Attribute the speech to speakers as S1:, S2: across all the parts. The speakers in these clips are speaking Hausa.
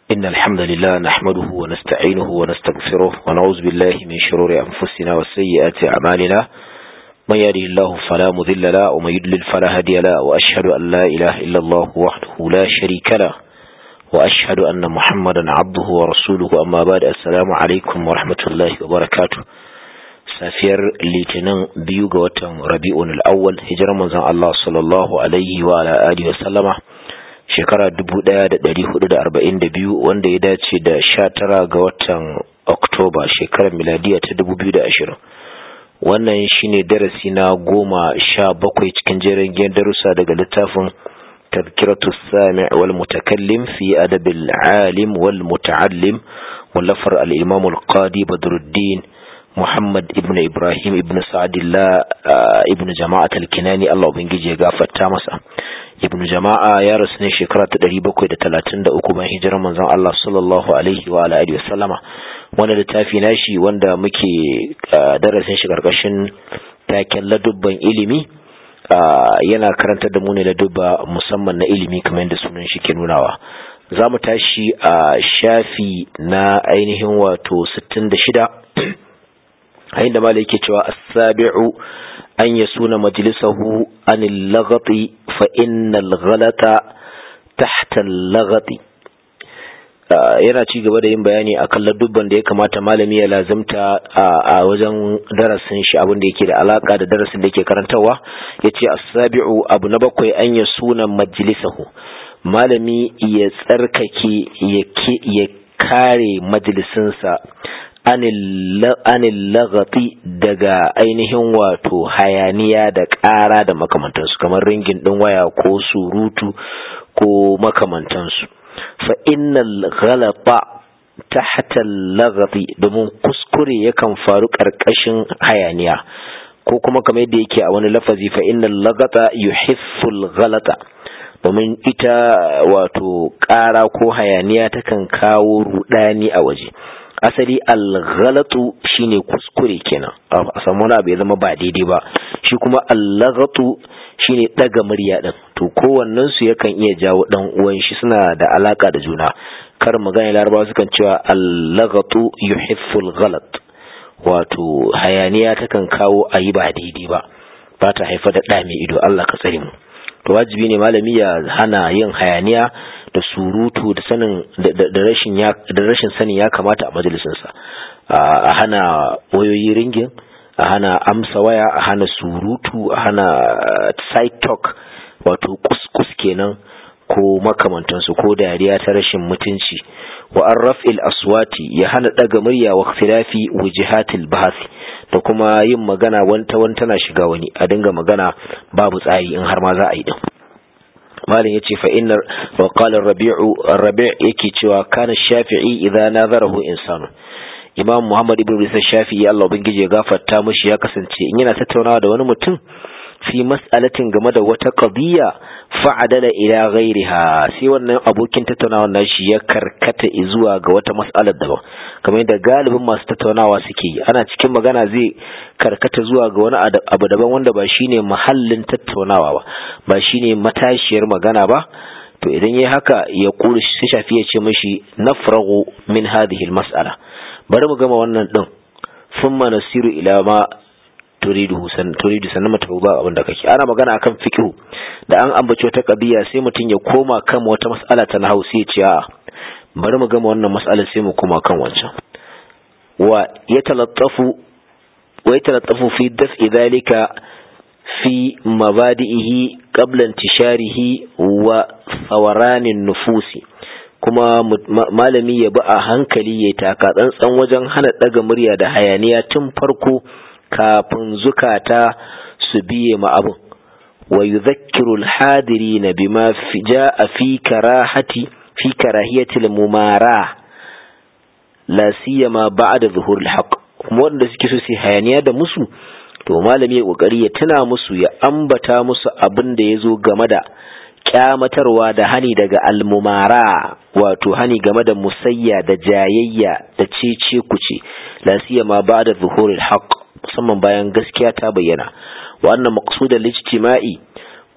S1: إن الحمد لله نحمده ونستعينه ونستغفره ونعوذ بالله من شرور أنفسنا وسيئات أعمالنا من يهده الله فلا مذل له ومن يضلل فلا هادي له وأشهد أن لا إله إلا الله وحده لا شريك له وأشهد أن محمدا عبده ورسوله أما بعد السلام عليكم ورحمة الله وبركاته safiyar litinin biyu ga watan rabi'un al'awwal hijirar manzon Allah sallallahu alaihi wa ala alihi wa sallama shekara 1442 wanda ya dace da 19 ga watan Oktoba shekarar miladiya ta 2020 wannan shine darasi na goma sha bakwai cikin jerin gidan darussa daga littafin tazkiratu sami wal mutakallim fi adabil alim wal muta'allim wallafar al-imam al-qadi badruddin Muhammad ibn Ibrahim ibn Sa'adillah ibn Jama'at al-Kinani Allah ubangiji ya gafarta masa ibn Jama'a ya rasu ne shekara ta 733 bayan hijirar manzon Allah sallallahu alaihi wa alihi wasallama wannan littafi nashi wanda muke darasin shi karkashin taken ladubban ilimi yana karantar da mu ne ladubba musamman na ilimi kamar yadda sunan shi ke nunawa za mu tashi a shafi na ainihin wato 66 a inda malai yake cewa as-sabi'u an yasuna majlisahu an al-laghati fa inna al-ghalata tahta al-laghati yana ci gaba da yin bayani akan ladubban da ya kamata malami ya lazimta a wajen darasin shi abin da yake da alaka da darasin da yake karantarwa yace as-sabi'u abu na bakwai an yasuna majlisahu malami ya tsarkake ya kare majalisinsa anil lagati daga ainihin wato hayaniya da ƙara da makamantansu kamar ringin ɗin waya ko surutu ko makamantansu fa innal ghalata tahta lagati domin kuskure yakan faru ƙarƙashin hayaniya ko kuma kamar yadda yake a wani lafazi fa innal lagata yuhifful ghalata domin ita wato ƙara ko hayaniya takan kawo rudani a waje asali alghalatu shine kuskure kenan a samu wani abu ya zama ba daidai ba shi kuma allaghatu shine daga murya din to kowannen su yakan iya jawo dan uwan shi suna da alaka da juna kar magana larabawa sukan cewa allaghatu yuhifful ghalat wato hayaniya takan kawo ayi ba daidai ba ba ta haifar da ɗa mai ido Allah ka tsare mu to wajibi ne malami ya hana yin hayaniya da surutu da sanin da rashin ya da rashin sanin ya kamata a majalisinsa a hana wayoyi ringin a hana amsa waya a hana surutu a hana side talk wato kuskus kenan ko makamantansu ko dariya ta rashin mutunci wa an raf'il aswati ya hana daga murya wa ikhtilafi wujihatil bahasi da kuma yin magana wanta wanta na shiga wani a dinga magana babu tsari in har ma za a yi din malin yace fa inna wa qala ar-rabi'u ar-rabi' yake cewa kana shafi'i idza nazarahu insanu imam muhammad ibn isa shafi'i Allah ubangije ya gafarta mishi ya kasance in yana tattaunawa da wani mutum fi mas'alatin game da wata qadiyya fa'adala ila ghairiha sai wannan abokin tattaunawa nashi ya karkata zuwa ga wata mas'alar daban kamar yadda galibin masu tattaunawa suke yi ana cikin magana zai karkata zuwa ga wani abu daban wanda ba shine mahallin tattaunawa ba ba shine matashiyar magana ba to idan yayi haka ya kuri shi shafi ya ce mishi nafragu min hadhihi almas'ala bari mu gama wannan din thumma nasiru ila ma turidu san turidu sannan mutum ba abin da kake ana magana akan fiqh da an ambaci wata kabiya sai mutum ya koma kan wata mas'ala ta nahwu sai ya ce a bari mu gama wannan mas'alar sai mu koma kan wancan wa yatalattafu wa yatalattafu fi daf'i dhalika fi mabadi'ihi qabla intisharihi wa thawaranin nufusi kuma malami ya bi a hankali ya taka tsantsan wajen hana daga murya da hayaniya tun farko kafin zukata su biye ma abin wa yudhakkiru al-hadirina bima jaa fi karahati fi karahiyati al-mumara la siyama ba'da zuhur al-haq kuma wanda suke so su hayaniya da musu to malami ya kokari ya tuna musu ya ambata musu abin da yazo game da kyamatarwa da hani daga almumara wato hani game da musayya da jayayya da cece kuce la siyama ba'da zuhur al-haq musamman bayan gaskiya ta bayyana wa annan maqsudal ijtima'i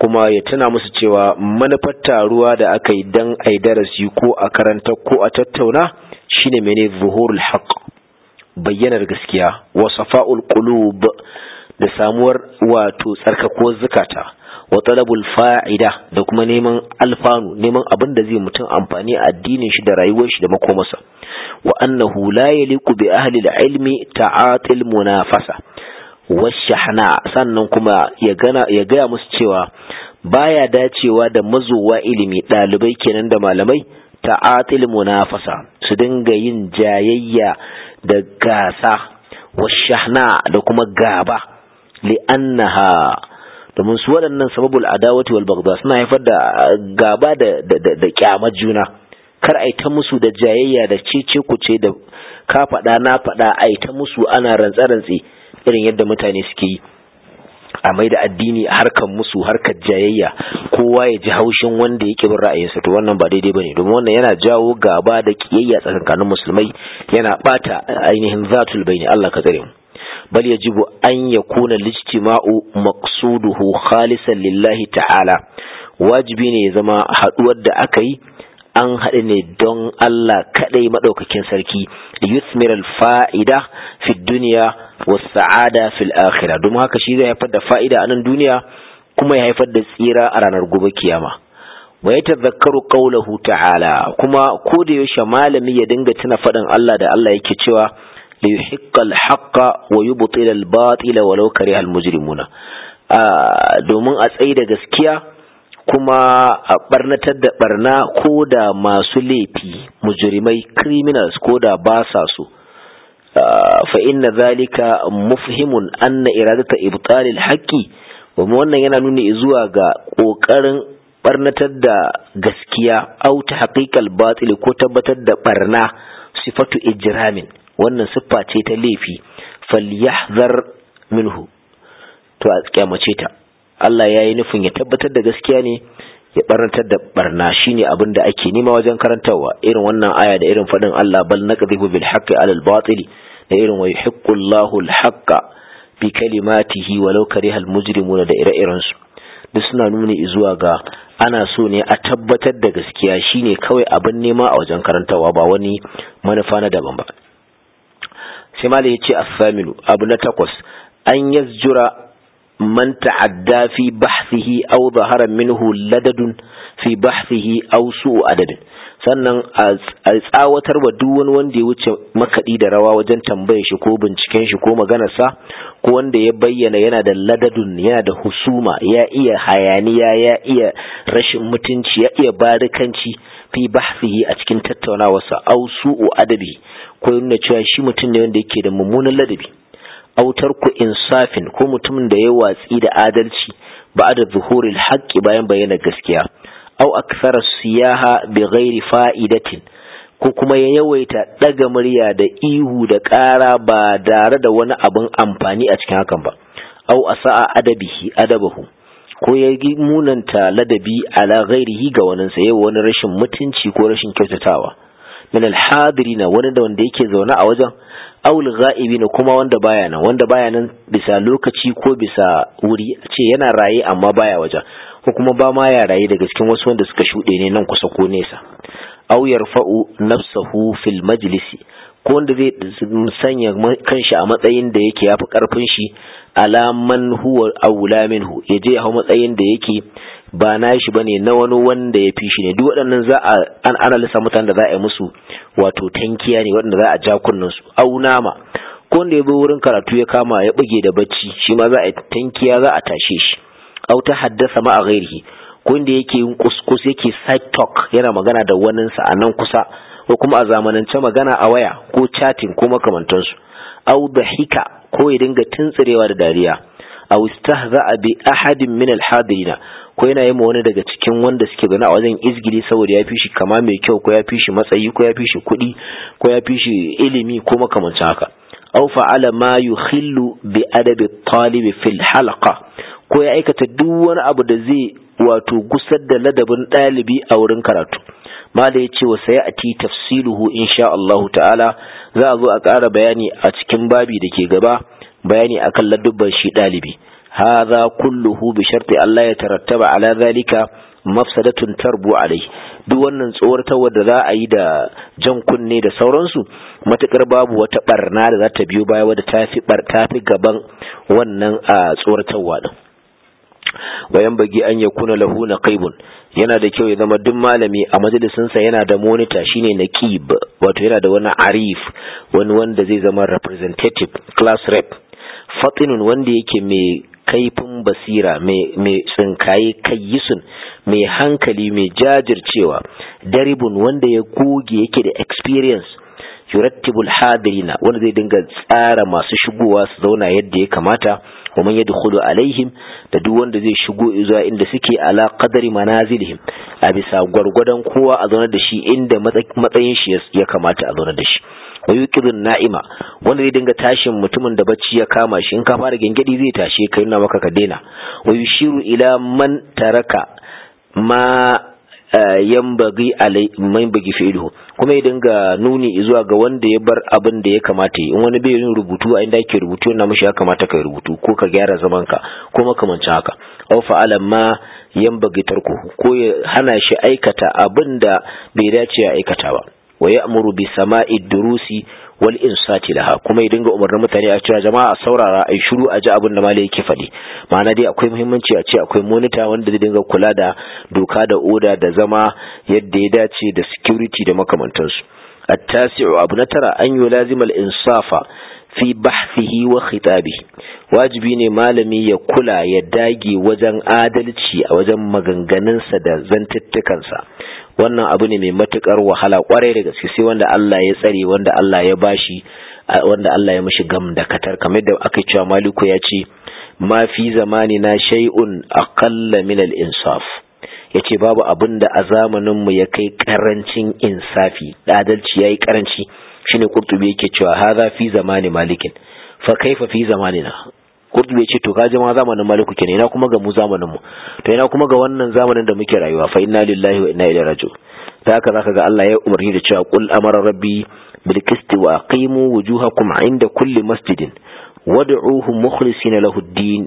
S1: kuma ya tuna musu cewa manufar taruwa da aka yi dan ai darasi ko a karanta ko a tattauna shine mene zuhurul haqq bayyanar gaskiya wa safa'ul qulub da samuwar wato tsarkako zakata wa talabul fa'ida da kuma neman alfanu neman abin da zai mutum amfani a addinin shi da rayuwar shi da makomarsa wa annahu la yaliqu bi ahli al-ilmi ta'atil munafasa washahna sannan kuma ya gana ya gaya musu cewa baya dacewa da mazuwa ilimi dalibai kenan da malamai ta'atil munafasa su dinga yin jayayya da gasa washahna da kuma gaba li'annaha domin su waɗannan sababul adawati wal bagda suna haifar da gaba da da da kyamar juna kar ai ta musu da jayayya da cece kuce da ka faɗa na faɗa ai ta musu ana rantsa rantsi irin yadda mutane suke yi a mai da addini harkar musu harkar jayayya kowa ya ji haushin wanda yake bin ra'ayinsa to wannan ba daidai bane domin wannan yana jawo gaba da kiyayya tsakanin musulmai yana bata ainihin zatul baini Allah ka tsare mu bal yajibu an yakuna lijtima'u maqsuduhu khalisan lillahi ta'ala wajibi ne ya zama haduwar da aka yi an haɗu ne don Allah kaɗai maɗaukakin sarki yuthmir al-fa'ida fi duniya wa sa'ada fil akhirah domin haka shi zai haifar da fa'ida a nan duniya kuma ya haifar da tsira a ranar gobe kiyama wa ya tazakkaru qawluhu ta'ala kuma ko da yaushe malami ya dinga tuna faɗin Allah da Allah yake cewa li yuhiqqa al-haqqa wa yubtila al-batila walau kariha al-mujrimuna domin a tsayi da gaskiya kuma a barnatar da barna ko da masu laifi mujrimai criminals ko da ba sa so fa inna zalika mufhimun anna iradata ibtalil haqqi kuma wannan yana nuni zuwa ga kokarin barnatar da gaskiya au ta haqiqal batil ko tabbatar da barna sifatu ijramin wannan siffa ce ta laifi falyahzar minhu to a kyamace ta Allah ya yi nufin ya tabbatar da gaskiya ne ya barantar da barna shine abin da ake nema wajen karantarwa irin wannan aya da irin faɗin Allah bal naqdhibu bil haqqi alal batil da irin wa yuhiqqu Allahu al haqqa bi kalimatihi walau kariha al mujrimuna da ire-iren su duk suna nuni zuwa ga ana so ne a tabbatar da gaskiya shine kawai abin nema a wajen karantarwa ba wani manufa na daban ba sai malai ya ce as-saminu abu na takwas an yazjura من تعدى في بحثه أو ظهر منه لدد في بحثه أو سوء عدد sannan a tsawatar wa duk wani wanda ya wuce makaɗi da rawa wajen tambayar shi ko binciken shi ko maganarsa ko wanda ya bayyana yana da ladadun yana da husuma ya iya hayaniya ya iya rashin mutunci ya iya barikanci fi bahsihi a cikin tattaunawarsa au su'u adabi ko nuna cewa shi mutum ne wanda yake da mummunan ladabi autar ku insafin ko mutumin da ya watsi da adalci ba da zuhuril haƙƙi bayan bayyana gaskiya au aksara siyaha bi ghairi fa'idatin ko kuma ya yawaita ɗaga murya da ihu da ƙara ba tare da wani abin amfani a cikin hakan ba au asa'a adabihi adabahu ko ya munanta ladabi ala ghairihi ga waninsa yau wani rashin mutunci ko rashin kyautatawa min alhadirina wani da wanda yake zaune a wajen aul ga'ibi ne kuma wanda baya nan wanda baya nan bisa lokaci ko bisa wuri ce yana raye amma baya wajen ko kuma ba ma ya raye daga cikin wasu wanda suka shuɗe ne nan kusa ko nesa aw yarfa'u nafsahu fil majlisi ko wanda zai sanya kanshi a matsayin da yake yafi karfin shi ala man huwa aula minhu yaje ya hau matsayin da yake ba na shi bane na wani wanda ya fi shi ne duk waɗannan za a an analisa mutanen da za a yi musu wato tankiya ne waɗanda za a ja kunnen su au nama ko wanda ya bi wurin karatu ya kama ya buge da bacci shi ma za a yi tankiya za a tashe shi au ta haddasa ma a ghairihi ko wanda yake yin kuskus yake side talk yana magana da waninsa a nan kusa ko kuma a zamanance magana a waya ko chatting ko makamantansu au da hika ko ya dinga tuntsirewa da dariya aw istahza'a bi ahadin min al-hadirina ko yana yi wani daga cikin wanda suke gani a wajen izgili saboda ya fi shi kama mai kyau ko ya fi shi matsayi ko ya fi shi kuɗi ko ya fi shi ilimi ko makamancin haka aw fa'ala ma yukhillu bi adabi talibi fil halqa ko ya aikata duk wani abu da zai wato gusar da ladabin ɗalibi a wurin karatu mala ya ce wa sai a ti tafsiluhu insha Allahu ta'ala za a zo a ƙara bayani a cikin babi da ke gaba bayani akan ladubban shi ɗalibi hadha kulluhu bi sharti Allah ya tarattaba ala zalika mafsadatun tarbu alai duk wannan tsoratarwa da za a yi da jan kunne da sauransu matukar babu wata barna da za ta biyo baya wadda ta fi tafi gaban wannan a tsoratarwa din wayan bagi an ya kuna lahu naqibun yana da kyau ya zama duk malami a majalisinsa yana da monitor shine naqib wato yana da wani arif wani wanda zai zama representative class rep fatinun wanda yake mai kaifin basira mai tsinkaye kayyisun mai hankali mai jajircewa daribun wanda ya goge yake da experience yurattibul hadirina wanda zai dinga tsara masu shigowa su zauna yadda ya kamata wa man yadkhulu alaihim da duk wanda zai shigo zuwa inda suke ala qadari manazilihim a bisa gwargwadon kowa a zauna da shi inda matsayin shi ya kamata a zauna da shi wa yuqidun na'ima wanda zai dinga tashin mutumin da bacci ya kama shi in ka fara gengedi zai tashe ka yana maka ka daina wa yushiru ila man taraka ma yambagi alai man bagi fi'luhu kuma ya dinga nuni zuwa ga wanda ya bar abin da ya kamata in wani bai yin rubutu a inda ake rubutu yana mishi ya kamata ka rubutu ko ka gyara zaman ka ko makamancin haka aw fa'ala ma yambagi tarku ko ya hana shi aikata abin da bai dace ya aikata ba wa ya'muru bi sama'i durusi wal insati laha kuma ya dinga umarnin mutane a cewa jama'a a saurara ai shiru a ji abin da malai yake faɗi ma'ana dai akwai muhimmanci a ce akwai monita wanda zai dinga kula da doka da oda da zama yadda ya dace da security da makamantansu at-tasi'u abu na tara an yulazimal insafa fi bahfihi wa khitabihi wajibi ne malami ya kula ya dage wajen adalci a wajen maganganunsa da zantuttukansa wannan abu ne mai matukar wahala kwarai da gaske sai wanda Allah ya tsare wanda Allah ya bashi wanda Allah ya mishi gam da katar kamar da aka cewa maliku ya ce ma fi zamani na shay'un aqalla min al-insaf yace babu abin da a zamanin mu ya kai karancin insafi adalci yayi karanci shine qurtubi yake cewa hadha fi zamani malikin fa kaifa fi zamanina kurdu ya ce to ka ma zamanin maliku kenan ina kuma ga mu zamanin mu to ina kuma ga wannan zamanin da muke rayuwa fa inna lillahi wa inna ilaihi raji'un ta haka zaka ga Allah ya umarni da cewa qul amara rabbi bil qisti wa aqimu wujuhakum inda kulli masjidin wad'uhu mukhlisina lahu ad-din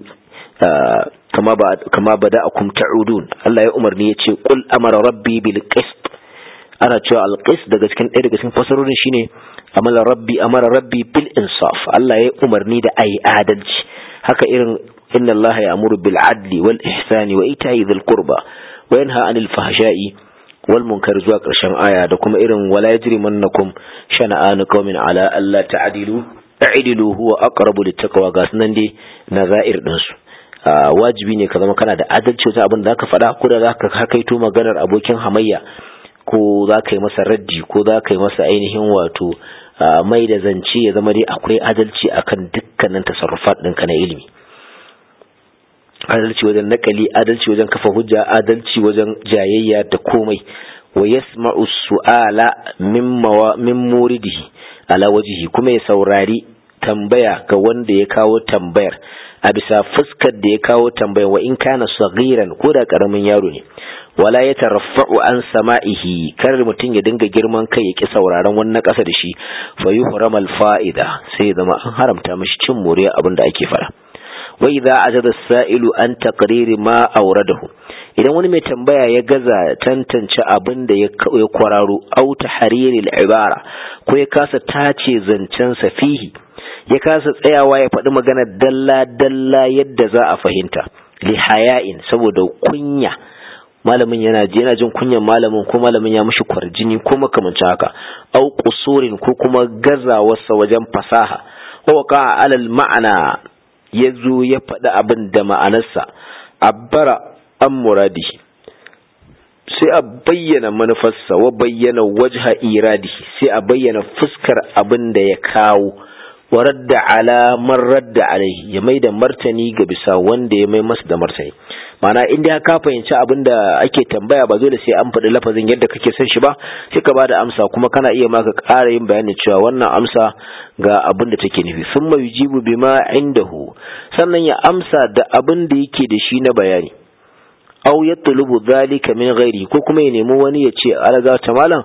S1: kama ba kama bada'akum ta'udun Allah ya umarni ya ce qul amara rabbi bil qist ana cewa al qist daga cikin ɗaya daga cikin fasarorin shine amala rabbi amara rabbi bil insaf Allah ya umarni da ayi adalci haka irin inna Allah ya amuru bil adli wal ihsani wa ita'i dhil qurba wa yanha anil fahsha'i wal munkar zuwa karshen aya da kuma irin wala yajrimannakum shana'anu qaumin ala alla ta'dilu ta'dilu huwa aqrabu lit taqwa ga sunan dai nazair din su wajibi ne ka zama kana da adalci wajen abin da zaka faɗa ko da zaka hakaito maganar abokin hamayya ko za ka yi masa raddi ko za ka yi masa ainihin wato mai da zance ya zama dai akwai adalci akan dukkanin tasarrufat ɗinka na ilimi adalci wajen nakali adalci wajen kafa hujja adalci wajen jayayya da komai wa yasma'u su'ala min muridihi ala wajihi kuma ya saurari tambaya ga wanda ya kawo tambayar a bisa fuskar da ya kawo tambayar wa in kana saghiran ko da karamin yaro ne wala ya taraffa'u an sama'ihi kar mutum ya dinga girman kai ya ki sauraron wannan ƙasa da shi fa yuhramal fa'ida sai zama an haramta mishi cin moriya abin da ake fara wa idza ajada sa'ilu an taqriri ma awradahu idan wani mai tambaya ya gaza tantance abin da ya kwararo au tahriri al-ibara ko ya kasa tace zancen sa fihi ya kasa tsayawa ya faɗi magana dalla dalla yadda za a fahimta li haya'in saboda kunya malamin yana yana jin kunyan malamin ko malamin ya mishi kwarjini ko makamancin haka au qusurin ko kuma gazawarsa wajen fasaha wa waqa alal ma'ana yazo ya faɗi abin da ma'anarsa abbara an muradi sai a bayyana manufarsa wa bayyana wajha iradi sai a bayyana fuskar abin da ya kawo wa radda ala man radda alaihi ya mai da martani ga bisa wanda ya mai masa da martani mana in dai ka fahimci abin da ake tambaya ba dole sai an faɗi lafazin yadda kake son shi ba sai ka bada amsa kuma kana iya maka ƙara yin bayani cewa wannan amsa ga abin da take nufi sun mai jibu bima indahu sannan ya amsa da abin da yake da shi na bayani aw yatlubu dhalika min ghairi ko kuma ya nemi wani ya ce alaga ta malam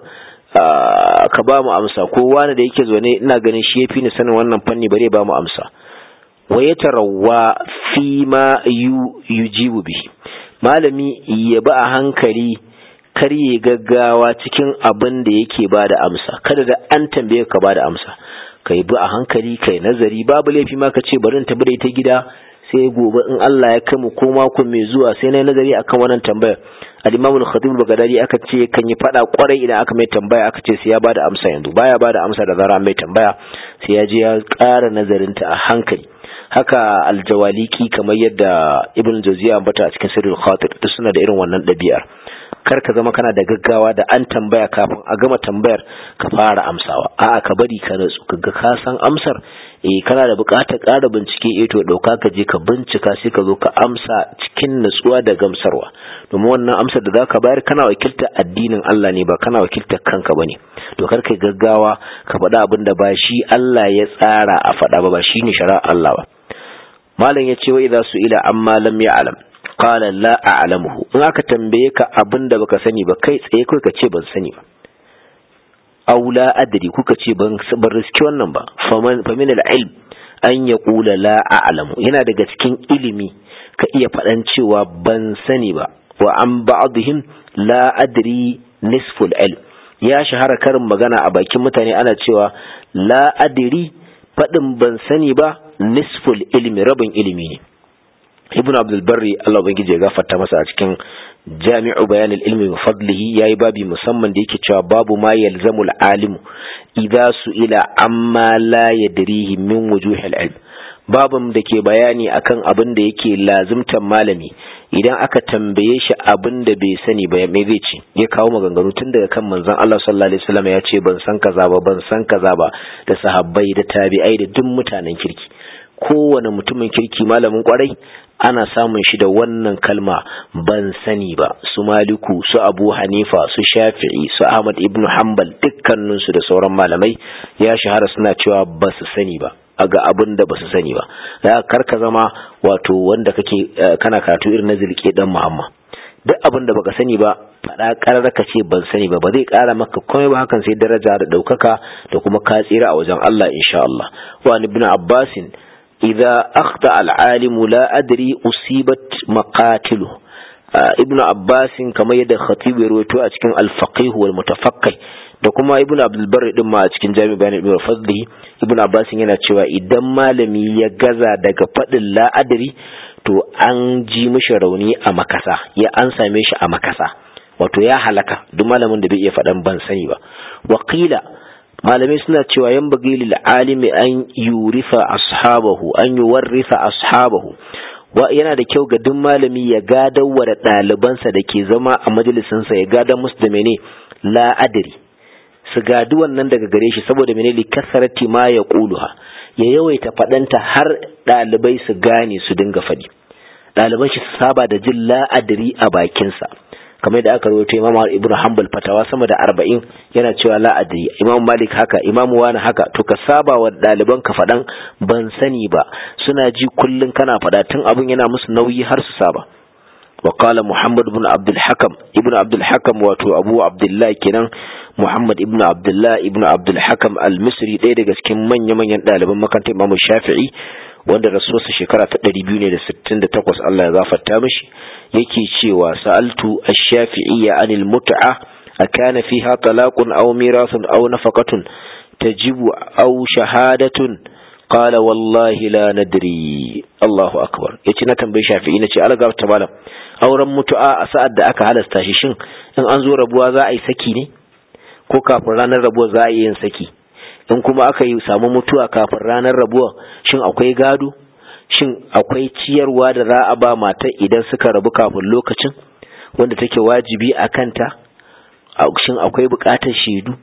S1: ka ba mu amsa ko wani da yake zaune ina ganin shi yafi ni sanin wannan fanni bare ba mu amsa wa yatarawwa fi ma yujibu bihi malami ya ba a hankali kar ya gaggawa cikin abin da yake ba da amsa kada da an tambaye ka ba da amsa kai bi a hankali kai nazari babu laifi ma ka ce bari in tabbata ita gida sai gobe in Allah ya kai mu ko mako mai zuwa sai na nazari akan wannan tambayar al-Imam al-Khatib al-Baghdadi aka ce kan yi fada kwarai idan aka mai tambaya aka ce sai ya bada amsa yanzu baya bada amsa da zara mai tambaya sai ya je ya ƙara nazarin ta a hankali haka aljawaliki kamar yadda Ibn Jawziya ambata a cikin Sirrul Khatir duk suna da irin wannan ɗabi'ar kar ka zama kana da gaggawa da an tambaya kafin a gama tambayar ka fara amsawa a'a ka bari ka natsu kaga ka san amsar eh kana da buƙatar ƙara bincike eh to dauka ka je ka bincika sai ka zo ka amsa cikin natsuwa da gamsarwa domin wannan amsar da zaka bayar kana wakiltar addinin Allah ne ba kana wakiltar kanka bane to kar kai gaggawa ka faɗa abin da ba shi Allah ya tsara a faɗa ba ba shine shari'ar Allah ba malam ya ce wa idza su'ila amma lam ya'lam qala la a'lamuhu in aka tambaye ka abin da baka sani ba kai tsaye kai ka ce ban sani ba aw la adri kuka ce ban ban riski wannan ba faman famin al-ilm an yaqula la a'lamu yana daga cikin ilimi ka iya faɗan cewa ban sani ba wa an ba'dihim la adri nisful ilm ya shahara karin magana a bakin mutane ana cewa la adri faɗin ban sani ba nisful ilmi rabin ilimi ne ibn abdul barri Allah ubangiji ya gafarta masa a cikin jami'u bayan ilmi wa fadlihi yayi babi musamman da yake cewa babu ma yalzamul alimu idza su'ila amma la yadrihi min wujuhil ilm babun da ke bayani akan abin da yake lazimtan malami idan aka tambaye shi abin da bai sani ba me zai ce ya kawo maganganu tun daga kan manzon Allah sallallahu alaihi wasallam ya ce ban san kaza ba ban san kaza ba da sahabbai da tabi'ai da duk mutanen kirki kowane mutumin kirki malamin kwarai ana samun shi da wannan kalma ban sani ba su maliku su abu hanifa su shafi'i su ahmad ibn hanbal dukkaninsu da sauran malamai ya shahara suna cewa ba su sani ba a ga abin da ba su sani ba da karka zama wato wanda kake kana karatu irin na zilke dan muhammad duk abin da baka sani ba faɗa ƙarar ka ce ban sani ba ba zai ƙara maka komai ba hakan sai daraja da ɗaukaka da kuma ka tsira a wajen Allah insha Allah wa ibn abbasin إذا أخطأ العالم لا أدري أصيبت مقاتله ابن عباس كما يد خطيب يرويته أتكن الفقيه والمتفقه da kuma ibn abdul barri din ma a cikin jami bayan ibn fadli ibn abbas yana cewa idan malami ya gaza daga fadin la'adari to an ji mishi rauni a makasa ya an same shi a makasa wato ya halaka duk malamin da bai iya faɗan ban sani ba wakila malamai suna cewa yan bagi lil alimi an yurifa ashabahu an yuwarrisa ashabahu wa yana da kyau ga duk malami ya gadawa da ɗalibansa da ke zama a majalisinsa ya gada musu da mene la adri su gadi wannan daga gare shi saboda mene li kasarati ma ya quluha ya yawaita faɗanta har ɗalibai su gane su dinga faɗi ɗaliban shi su saba da jin la adri a bakinsa kamar da aka rawaito Imam Ibn Hanbal fatawa sama da arba'in yana cewa la adri Imam Malik haka Imam Wani haka to ka saba wa ɗaliban ka faɗan ban sani ba suna ji kullun kana faɗa tun abun yana musu nauyi har su saba wa qala Muhammad ibn Abdul Hakam ibn Abdul Hakam wato Abu Abdullah kenan Muhammad ibn Abdullah ibn Abdul Hakam al-Misri ɗaya daga cikin manya-manyan ɗaliban makarantar Imam Shafi'i wanda rasuwarsa shekara ta ɗari biyu ne da sittin da takwas Allah ya gafarta mishi yake cewa sa'altu ash-shafi'iyya anil mut'a akana fiha talaqun aw mirathun aw nafaqatun tajibu aw shahadatun qala wallahi la nadri Allahu akbar yace na tambayi shafi'i nace Allah gafarta malam auren mutu'a a sa'ad da aka halasta shi shin in an zo rabuwa za a yi saki ne ko kafin ranar rabuwa za a yi yin saki in kuma aka yi samu mutuwa kafin ranar rabuwa shin akwai gado shin akwai ciyarwa da za a ba mata idan suka rabu kafin lokacin wanda take wajibi a kanta shin akwai bukatar shaidu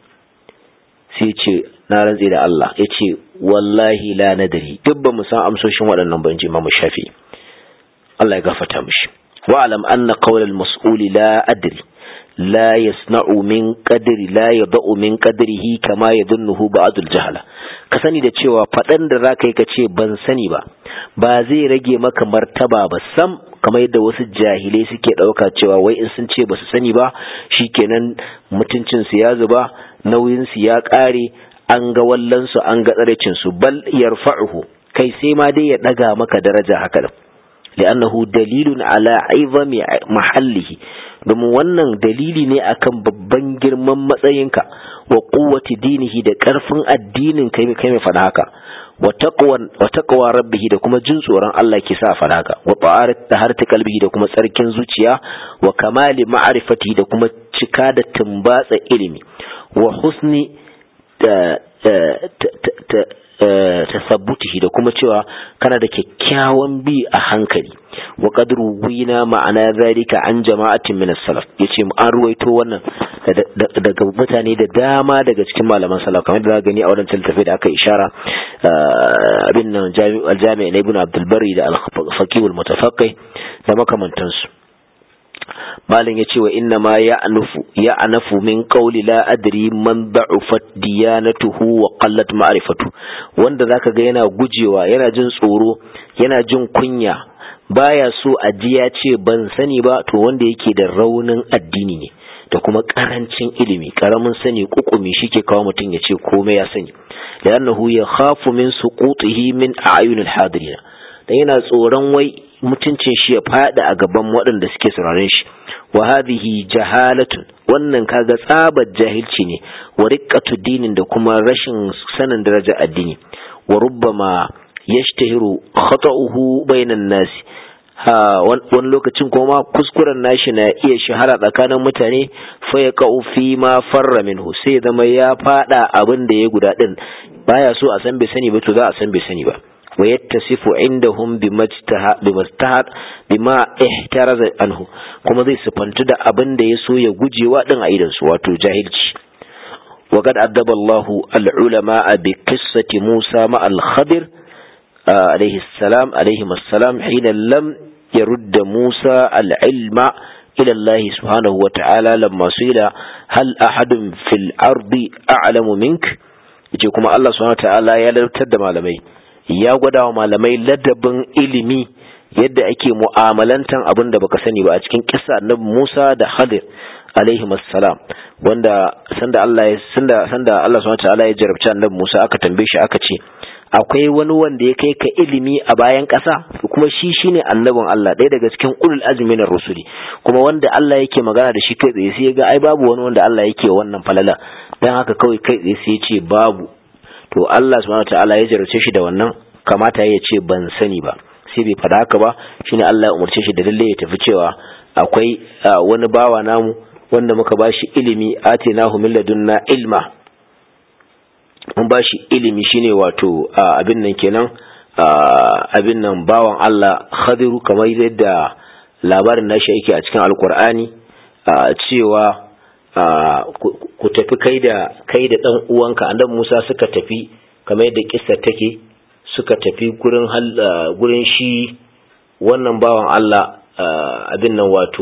S1: sai ce na rantse da Allah ya ce wallahi la nadari duk ba mu san amsoshin waɗannan ban ji mamu shafi Allah ya gafata mishi wa'alam anna qawlal mas'uli la adri لا يصنع من قدر لا يضع من قدره كما يظنه بعض الجهلة ka sani da cewa faɗan da za ka yi ka ce ban sani ba ba zai rage maka martaba ba sam kamar yadda wasu jahilai suke ɗauka cewa wai in sun ce ba su sani ba shikenan mutuncinsu ya zuba nauyinsu ya ƙare an ga wallansu an ga tsaracinsu bal yarfa'uhu kai sai ma dai ya daga maka daraja haka da li'annahu dalilun ala aizami mahallihi domin wannan dalili ne akan babban girman matsayinka wa quwwati dinihi da karfin addinin kai kai mai fada haka wa taqwa rabbihi da kuma jin tsoron Allah ke sa fada haka wa ta'arat taharati qalbihi da kuma tsarkin zuciya wa kamali ma'rifati da kuma cika da tumbatsa ilimi wa husni tasabbutihi da kuma cewa kana da kyakkyawan bi a hankali wa qadru wina ma'ana zalika an jama'atin min as-salaf yace an ruwaito wannan daga mutane da dama daga cikin malaman salaf kamar da gani a wannan littafi da aka ishara abin nan al-jami' ibn Abdul Bari da al-Faqih al-Mutafaqqih da makamantansu malin ya ce wa inna ma ya anafu min qawli la adri man da'ufat diyanatuhu wa qallat ma'rifatu wanda zaka ga yana gujewa yana jin tsoro yana jin kunya baya so a ji ya ce ban sani ba to wanda yake da raunin addini ne da kuma karancin ilimi karamin sani kukumi shike kawo mutum ya ce komai ya sani da annahu ya khafu min suqutihi min a'yunil hadirin dan yana tsoron wai mutuncin shi ya fada a gaban waɗanda suke sauraren shi wa hadhihi jahalatun wannan kaga tsabar jahilci ne wa riqqatu dinin da kuma rashin sanin daraja addini wa rubbama yashtahiru khata'uhu bainan nas ha wani lokacin kuma kuskuren nashi na iya shahara tsakanin mutane fa ya ka'u fi ma farra minhu sai zama ya fada abin da ya guda din baya so a san bai sani ba to za a san bai sani ba ويتصف عندهم بما اجتهد بما احترز عنه kuma zai sifantu da abin da ya so ya gujewa din a idan su wato jahilci وقد أدب الله العلماء بقصة موسى مع الخضر عليه السلام عليهما السلام حين لم يرد موسى العلم إلى الله سبحانه وتعالى لما سئل هل أحد في الأرض أعلم منك يجي كما الله سبحانه وتعالى يلتد malamai ya gwada wa malamai ladabin ilimi yadda ake mu'amalantan abin da baka sani ba a cikin kisa na Musa da Khadir alaihi salam wanda sanda Allah ya sanda sanda Allah subhanahu wataala ya jarabci annabi Musa aka tambaye shi aka ce akwai wani wanda ya kai ka ilimi a bayan ƙasa kuma shi shine annabin Allah ɗaya daga cikin ulul azmi na rusuli kuma wanda Allah yake magana da shi kai tsaye sai ya ga ai babu wani wanda Allah yake wannan falala dan haka kawai kai tsaye sai ya ce babu to Allah subhanahu wataala ya jarrace shi da wannan kamata ya ce ban sani ba sai bai faɗa haka ba shine Allah ya umarce shi da lalle ya tafi cewa akwai wani bawa namu wanda muka bashi ilimi atinahu min ladunna ilma mun bashi ilimi shine wato abin nan kenan abin nan bawan Allah Khadiru kamar yadda labarin nashi yake a cikin alkur'ani cewa ku tafi kai da kai da dan uwanka annabi Musa suka tafi kamar yadda kissa take suka tafi gurin gurin shi wannan bawan Allah abin nan wato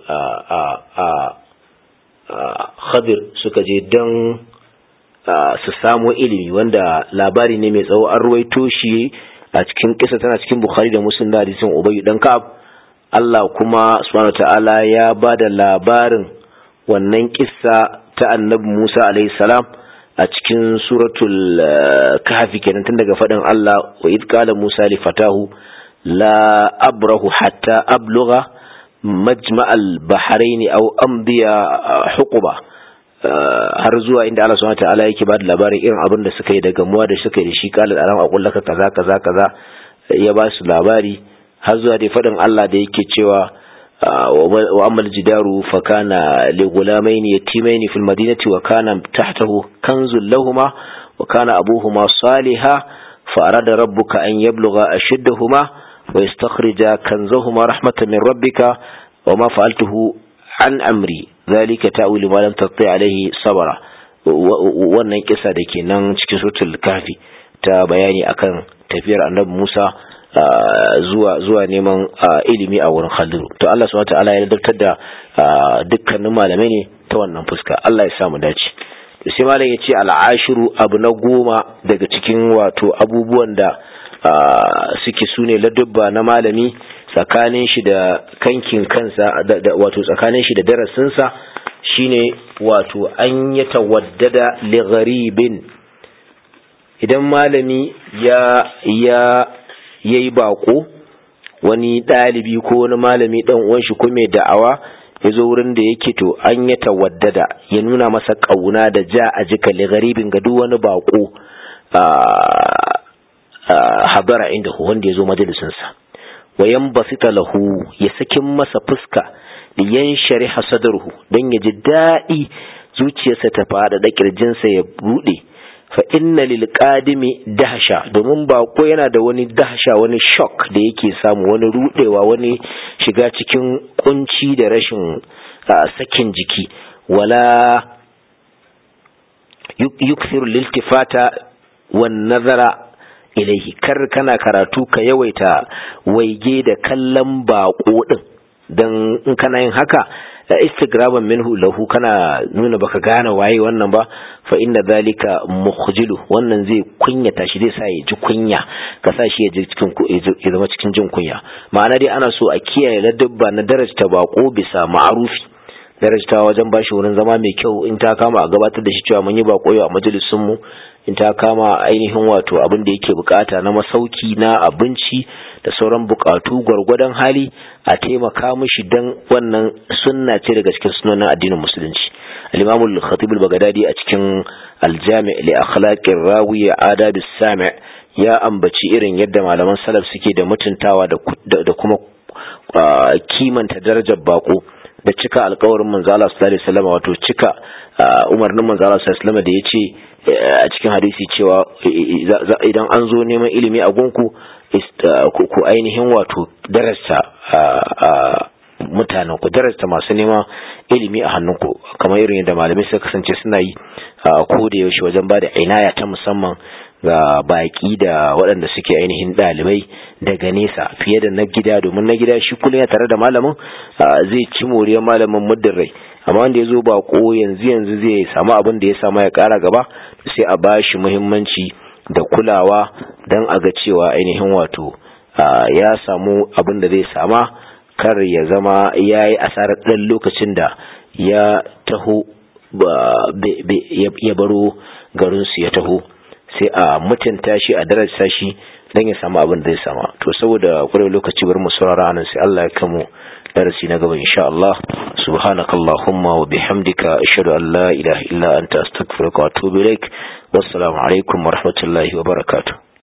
S1: Khadir suka je don su samu ilimi wanda labari ne mai tsawo an ruwaito shi a cikin kisa tana cikin Bukhari da Muslim da hadisin Ubay dan Ka'ab Allah kuma subhanahu ta'ala ya ba da labarin wannan kissa ta annabi Musa alaihi salam a cikin suratul kahfi kenan tun daga faɗin Allah wa id qala Musa li fatahu la abrahu hatta ablugha majma'al bahrain aw amdiya huquba har zuwa inda Allah subhanahu ta'ala yake ba da labarin irin abin da suka yi da gamuwa da suka yi da shi qala alam aqul laka kaza kaza kaza ya ba su labari har zuwa dai faɗin Allah da yake cewa وأما الجدار فكان لغلامين يتيمين في المدينة وكان تحته كنز لهما وكان أبوهما صالحا فأراد ربك أن يبلغ أشدهما ويستخرج كنزهما رحمة من ربك وما فعلته عن أمري ذلك تأويل ما لم تطيع عليه صبرا wannan kisa da ke nan cikin suratul kafi ta bayani akan tafiyar annabi Musa zuwa zuwa neman ilimi a wurin Khalidu to Allah subhanahu wataala ya ladabtar da dukkanin malamai ne ta wannan fuska Allah ya samu dace to sai malam ya ce al'ashiru abu na goma daga cikin wato abubuwan da suke sune ladabba na malami tsakanin shi da kankin kansa wato tsakanin shi da darasinsa shine wato an ya tawaddada li gharibin idan malami ya ya yayi bako wani ɗalibi ko wani malami ɗan uwan shi ko mai da'awa ya zo wurin da yake to an ya tawaddada ya nuna masa ƙauna da ja a jika garibin ga duk wani bako habara inda wanda ya zo majalisinsa wayan basita lahu ya sakin masa fuska da yan shari'a sadarhu don ya ji daɗi zuciyarsa ta faɗa da ƙirjinsa ya buɗe fa inna lil qadimi dahsha domin bako yana da wani dahsha wani shock da yake samu wani rudewa wani shiga cikin kunci da rashin sakin jiki wala yukthiru liltifata wan nazara ilaihi kar kana karatu ka yawaita waige da kallon bako din dan in kana yin haka istigraban minhu lahu kana nuna baka gane waye wannan ba fa inna zalika mukhjilu wannan zai kunyata shi zai sa ya ji kunya ka sa shi ya ji cikin ya zama cikin jin kunya ma'ana dai ana so a kiyaye ladabba na darajta bako bisa ma'arufi darajta wajen bashi wurin zama mai kyau in ta kama a gabatar da shi cewa mun yi bako yau a majalisun mu in ta kama ainihin wato abin da yake bukata na masauki na abinci da sauran bukatu gwargwadon hali a taimaka mishi dan wannan sunna ce daga cikin sunanin addinin musulunci al-imamu al-khatib al-baghdadi a cikin al-jami' li akhlaqir rawi adab as-sami' ya ambaci irin yadda malaman salaf suke da mutuntawa da kuma kimanta darajar bako da cika alkawarin manzo Allah sallallahu alaihi wasallam wato cika umarnin manzo Allah sallallahu alaihi wasallam da yace a cikin hadisi cewa idan an zo neman ilimi a gunku ku ainihin wato darasta mutanen ku darasta masu neman ilimi a hannunku kamar irin yadda malamai suka kasance suna yi ko da yaushe wajen ba da inaya ta musamman ga baki da waɗanda suke ainihin ɗalibai daga nesa fiye da na gida domin na gida shi kullum ya tare da malamin zai ci moriyar malamin muddin rai amma wanda ya zo bako yanzu yanzu zai samu abin da ya samu ya ƙara gaba sai a ba shi muhimmanci da kulawa don a ga cewa ainihin wato ya samu abin da zai sama kar ya zama ya yi asarar ɗan lokacin da ya taho ya baro garinsu ya taho sai a mutunta shi a darasa shi don ya samu abin da zai sama to saboda kwarai lokaci bar mu saurara anan sai Allah ya kamu darasi na gaba insha Allah subhanakallahumma wa bihamdika ashhadu an la ilaha illa anta astaghfiruka wa atubu ilaik wassalamu alaikum wa rahmatullahi wa barakatuh